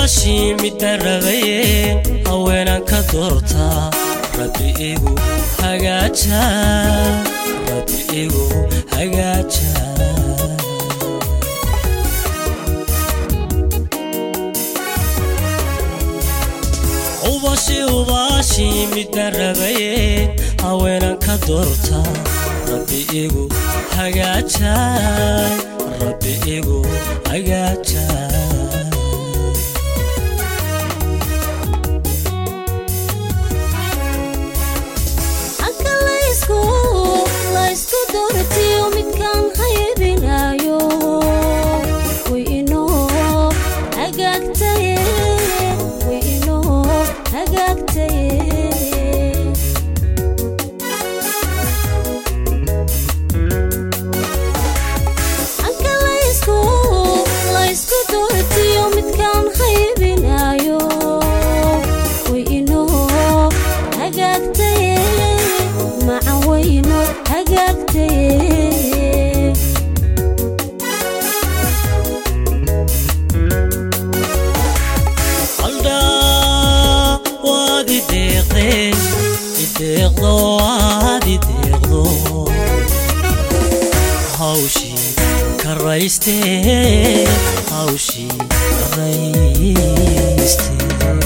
hubaashii midda rabaye haweenan ka doortaa rabbi igu hagaaja rabbi igu hagaaja hubashi hubaashii midda rabaye haweenan ka doortaa rabbi igu hagaaja rabbi igu hagaaja halka laysku laysku doortiyo midkaan haybinayo way inoo hagaagtaye way inoo hagaagtaye halka laysku laysku doortiyo midkaan haybinayo way inoo hagaagtaye macan wayno hagaagtaye aldhaa waad i deeqdeen i deeqdo waad i deeqdo hawshii karaystee hawshii karaystee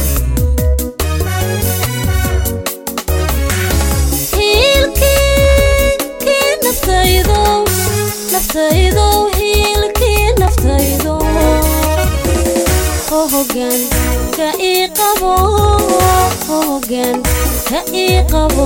hiilkii naftaydo naftaydo hiilkii naftaydo oo hogaan ka ii qabo oo hogaan ka ii qabo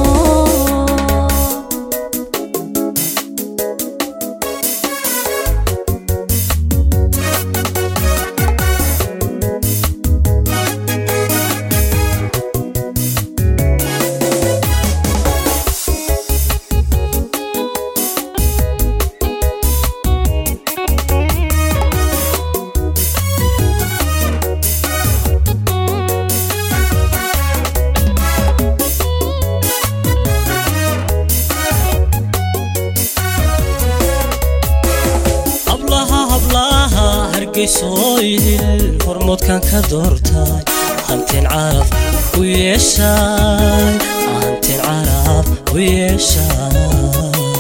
hablaha hablaha hargeysoo idil hormoodkan ka doortaay hanteen caraf u yeeshaay hanteen caraf u yeeshaay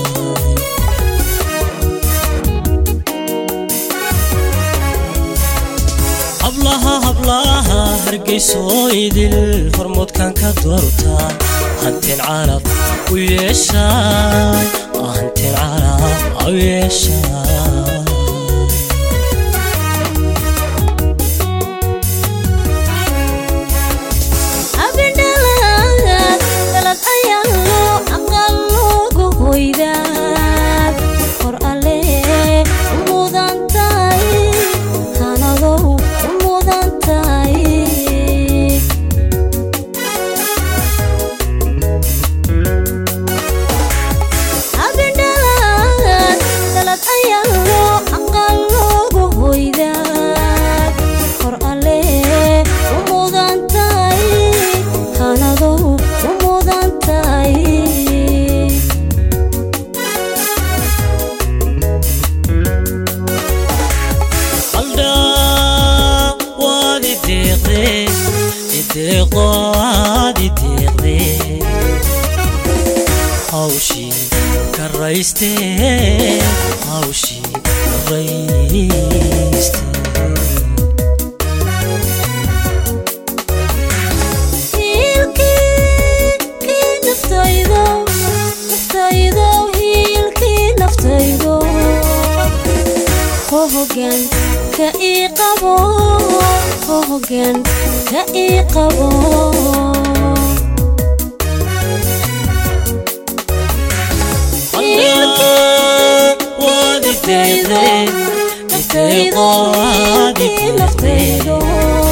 hablaha hablaha hargeysoo idil hormoodkan ka doortaay hanteen caraf u yeeshaay hanteen caraf u yeeshaay abidhalad dalad ayaa loo aqal loogu hoydaa hor alle u mudan tahay hanadow u mudan tahay abidhalad dalad ayaa loo aqal loogu hoydaa hor alle u mudan tahay hanadow u mudan tahay aldhaa waad i deeqdeen i deeqdo waad i deeqdeen hawshii karaystee hawshii karaystee hiilkii naftaydo naftaydo hiilkii naftaydo ho hogaan ka ii qabo ho hogaan ka ii qabo aldhaa waad i deeqdeen i deeqdo waad i deeqdeen